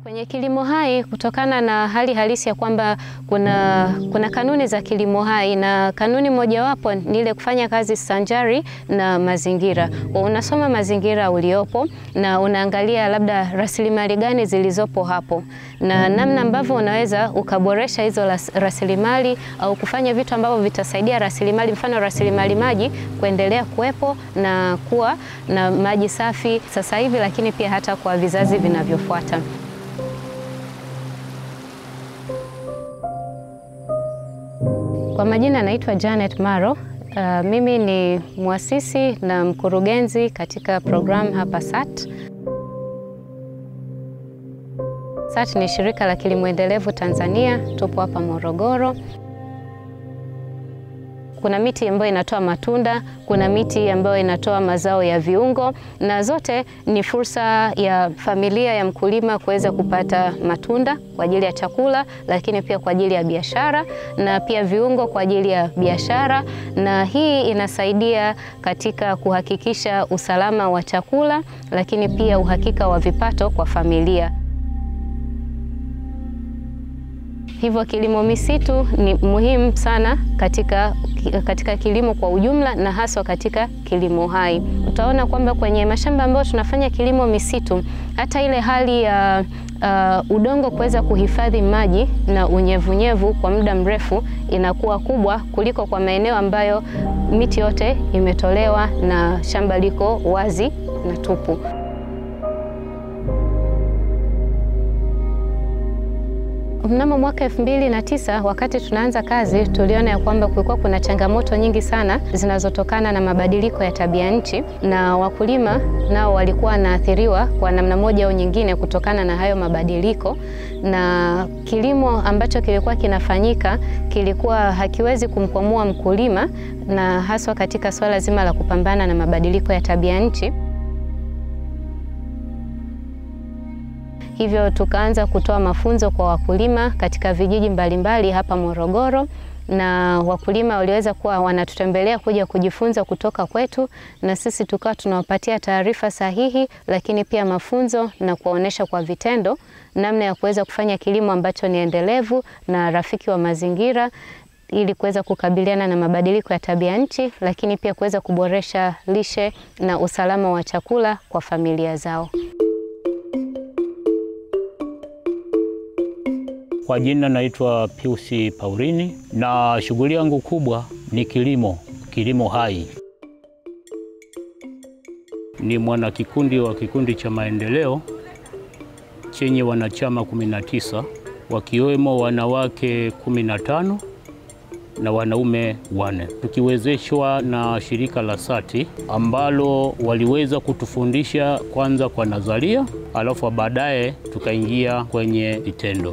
Kwenye kilimo hai kutokana na hali halisi ya kwamba kuna, kuna kanuni za kilimo hai na kanuni mojawapo ni ile kufanya kazi sanjari na mazingira. Unasoma mazingira uliopo na unaangalia labda rasilimali gani zilizopo hapo na namna ambavyo unaweza ukaboresha hizo rasilimali au kufanya vitu ambavyo vitasaidia rasilimali, mfano rasilimali maji kuendelea kuwepo na kuwa na maji safi sasa hivi, lakini pia hata kwa vizazi vinavyofuata. Kwa majina naitwa Janet Maro. Uh, mimi ni mwasisi na mkurugenzi katika programu hapa SAT. SAT ni shirika la kilimo endelevu Tanzania, tupo hapa Morogoro. Kuna miti ambayo inatoa matunda, kuna miti ambayo inatoa mazao ya viungo, na zote ni fursa ya familia ya mkulima kuweza kupata matunda kwa ajili ya chakula, lakini pia kwa ajili ya biashara na pia viungo kwa ajili ya biashara, na hii inasaidia katika kuhakikisha usalama wa chakula, lakini pia uhakika wa vipato kwa familia. Hivyo kilimo misitu ni muhimu sana katika, katika kilimo kwa ujumla na haswa katika kilimo hai. Utaona kwamba kwenye mashamba ambayo tunafanya kilimo misitu, hata ile hali ya uh, udongo kuweza kuhifadhi maji na unyevunyevu kwa muda mrefu inakuwa kubwa kuliko kwa maeneo ambayo miti yote imetolewa na shamba liko wazi na tupu. Mnamo mwaka elfu mbili na tisa wakati tunaanza kazi, tuliona ya kwamba kulikuwa kuna changamoto nyingi sana zinazotokana na mabadiliko ya tabia nchi, na wakulima nao walikuwa wanaathiriwa kwa namna moja au nyingine kutokana na hayo mabadiliko, na kilimo ambacho kilikuwa kinafanyika kilikuwa hakiwezi kumkwamua mkulima, na haswa katika swala zima la kupambana na mabadiliko ya tabia nchi. Hivyo tukaanza kutoa mafunzo kwa wakulima katika vijiji mbalimbali mbali hapa Morogoro, na wakulima waliweza kuwa wanatutembelea kuja kujifunza kutoka kwetu, na sisi tukawa tunawapatia taarifa sahihi, lakini pia mafunzo na kuwaonesha kwa vitendo namna ya kuweza kufanya kilimo ambacho ni endelevu na rafiki wa mazingira ili kuweza kukabiliana na mabadiliko ya tabia nchi, lakini pia kuweza kuboresha lishe na usalama wa chakula kwa familia zao. Kwa jina naitwa Piusi Paurini na shughuli yangu kubwa ni kilimo, kilimo hai. Ni mwanakikundi wa kikundi cha maendeleo chenye wanachama 19 wakiwemo wanawake 15 na wanaume wane, tukiwezeshwa na shirika la SATI ambalo waliweza kutufundisha kwanza kwa nadharia, alafu baadaye tukaingia kwenye vitendo.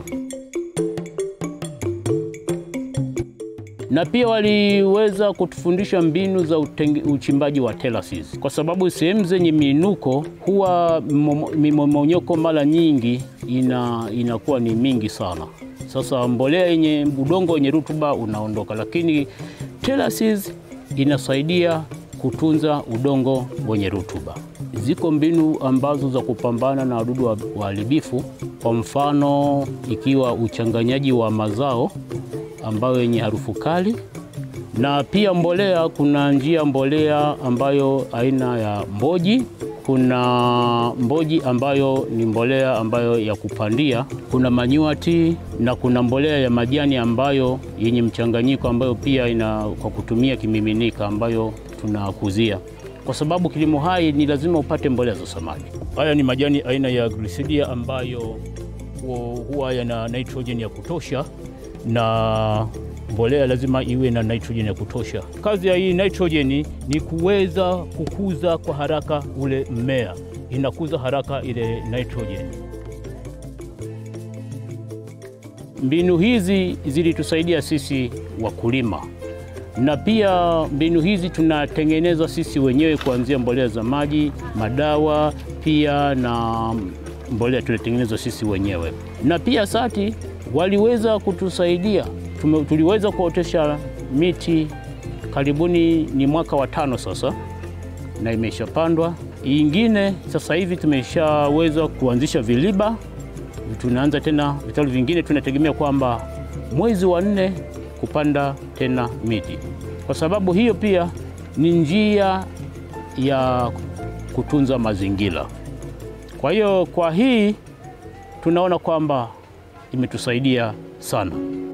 na pia waliweza kutufundisha mbinu za utenge, uchimbaji wa terraces, kwa sababu sehemu zenye miinuko huwa mimomonyoko mara nyingi ina, inakuwa ni mingi sana. Sasa mbolea yenye udongo wenye rutuba unaondoka, lakini terraces inasaidia kutunza udongo wenye rutuba. Ziko mbinu ambazo za kupambana na wadudu waharibifu, kwa mfano ikiwa uchanganyaji wa mazao ambayo yenye harufu kali, na pia mbolea. Kuna njia mbolea ambayo aina ya mboji, kuna mboji ambayo ni mbolea ambayo ya kupandia, kuna manyuati na kuna mbolea ya majani ambayo yenye mchanganyiko ambayo pia ina kwa kutumia kimiminika ambayo tunakuzia, kwa sababu kilimo hai ni lazima upate mbolea za samadi. Haya ni majani aina ya Glycidia ambayo huwa yana nitrogen ya kutosha na mbolea lazima iwe na nitrogen ya kutosha. Kazi ya hii nitrogen ni kuweza kukuza kwa haraka ule mmea, inakuza haraka ile nitrogen. Mbinu hizi zilitusaidia sisi wakulima, na pia mbinu hizi tunatengeneza sisi wenyewe, kuanzia mbolea za maji, madawa, pia na mbolea tunatengeneza sisi wenyewe, na pia SATI waliweza kutusaidia. Tuliweza kuotesha miti karibuni, ni mwaka wa tano sasa, na imeshapandwa ingine. Sasa hivi tumeshaweza kuanzisha viliba tunaanza tena vitalu vingine, tunategemea kwamba mwezi wa nne kupanda tena miti, kwa sababu hiyo pia ni njia ya kutunza mazingira. Kwa hiyo kwa hii tunaona kwamba imetusaidia sana.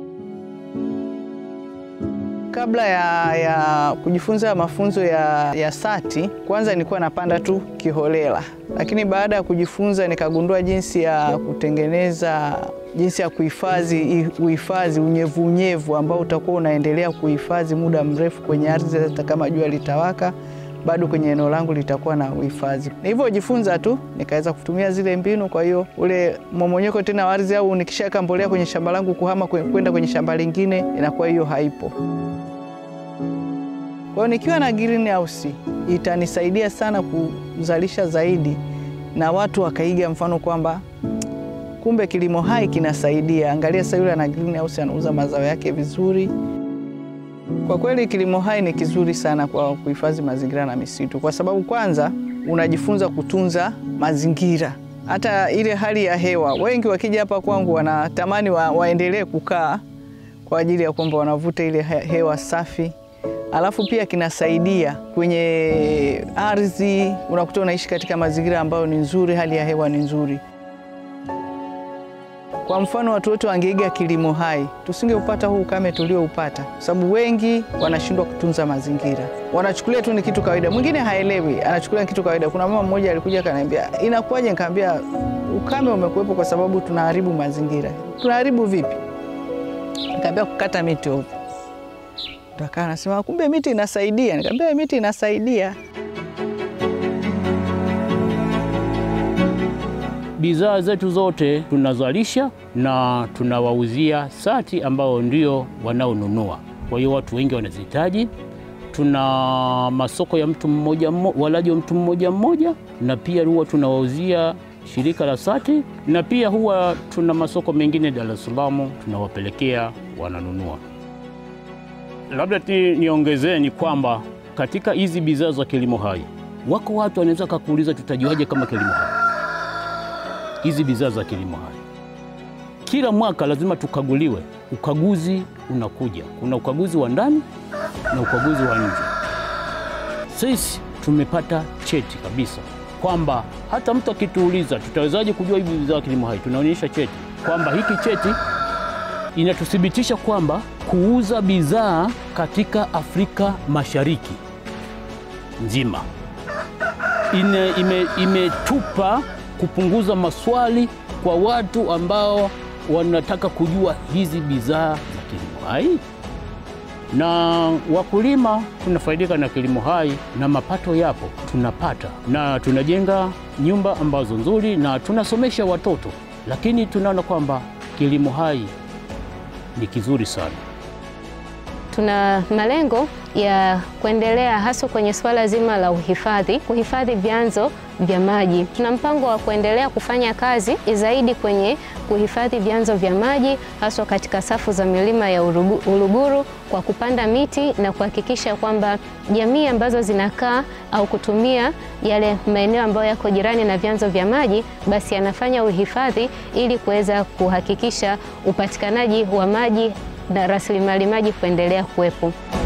Kabla ya, ya kujifunza mafunzo ya, ya SATI, kwanza nilikuwa napanda tu kiholela, lakini baada ya kujifunza nikagundua jinsi ya kutengeneza, jinsi ya kuhifadhi uhifadhi unyevunyevu ambao utakuwa unaendelea kuhifadhi muda mrefu kwenye ardhi, hata kama jua litawaka bado kwenye eneo langu litakuwa na uhifadhi. Nilivyojifunza tu nikaweza kutumia zile mbinu. Kwa hiyo ule mmomonyoko tena wa ardhi au nikishaweka mbolea kwenye shamba langu kuhama kwenda kwenye shamba lingine, inakuwa hiyo haipo. Kwa hiyo nikiwa na greenhouse itanisaidia sana kuzalisha zaidi, na watu wakaiga mfano kwamba kumbe kilimo hai kinasaidia. Angalia sasa, yule ana greenhouse anauza mazao yake vizuri. Kwa kweli kilimo hai ni kizuri sana kwa kuhifadhi mazingira na misitu, kwa sababu kwanza unajifunza kutunza mazingira, hata ile hali ya hewa. Wengi wakija hapa kwangu wanatamani wa, waendelee kukaa kwa ajili ya kwamba wanavuta ile hewa safi, alafu pia kinasaidia kwenye ardhi, unakuta unaishi katika mazingira ambayo ni nzuri, hali ya hewa ni nzuri. Kwa mfano watu wote wangeiga kilimo hai, tusingeupata huu ukame tulioupata, kwa sababu wengi wanashindwa kutunza mazingira, wanachukulia tu ni kitu kawaida. Mwingine haelewi, anachukulia ni kitu kawaida. Kuna mama mmoja alikuja akaniambia, inakuwaje? Nikamwambia ukame umekuwepo kwa sababu tunaharibu mazingira. Tunaharibu vipi? Nikamwambia kukata miti ovyo. Ndio anasema kumbe miti inasaidia. Nikamwambia miti inasaidia. Bidhaa zetu zote tunazalisha na tunawauzia SATI ambao ndio wanaonunua. Kwa hiyo watu wengi wanazihitaji. Tuna masoko ya mtu mmoja mmoja, walaji wa mtu mmoja mmoja, na pia huwa tunawauzia shirika la SATI, na pia huwa tuna masoko mengine Dar es Salaam tunawapelekea wananunua. Labda niongezee ni kwamba katika hizi bidhaa za kilimo hai, wako watu wanaweza kakuuliza, tutajuaje kama kilimo hai hizi bidhaa za kilimo hai kila mwaka lazima tukaguliwe. Ukaguzi unakuja, kuna ukaguzi wa ndani na ukaguzi wa nje. Sisi tumepata cheti kabisa kwamba hata mtu akituuliza tutawezaje kujua hivi bidhaa za kilimo hai, tunaonyesha cheti kwamba hiki cheti inatuthibitisha kwamba kuuza bidhaa katika Afrika Mashariki nzima imetupa ime kupunguza maswali kwa watu ambao wanataka kujua hizi bidhaa za kilimo hai, na wakulima tunafaidika na kilimo hai na mapato yapo tunapata, na tunajenga nyumba ambazo nzuri na tunasomesha watoto, lakini tunaona kwamba kilimo hai ni kizuri sana. Tuna malengo ya kuendelea hasa kwenye suala zima la uhifadhi, kuhifadhi vyanzo vya maji. Tuna mpango wa kuendelea kufanya kazi zaidi kwenye kuhifadhi vyanzo vya maji haswa katika safu za milima ya Uluguru kwa kupanda miti na kuhakikisha kwamba jamii ambazo zinakaa au kutumia yale maeneo ambayo yako jirani na vyanzo vya maji basi yanafanya uhifadhi ili kuweza kuhakikisha upatikanaji wa maji na rasilimali maji kuendelea kuwepo.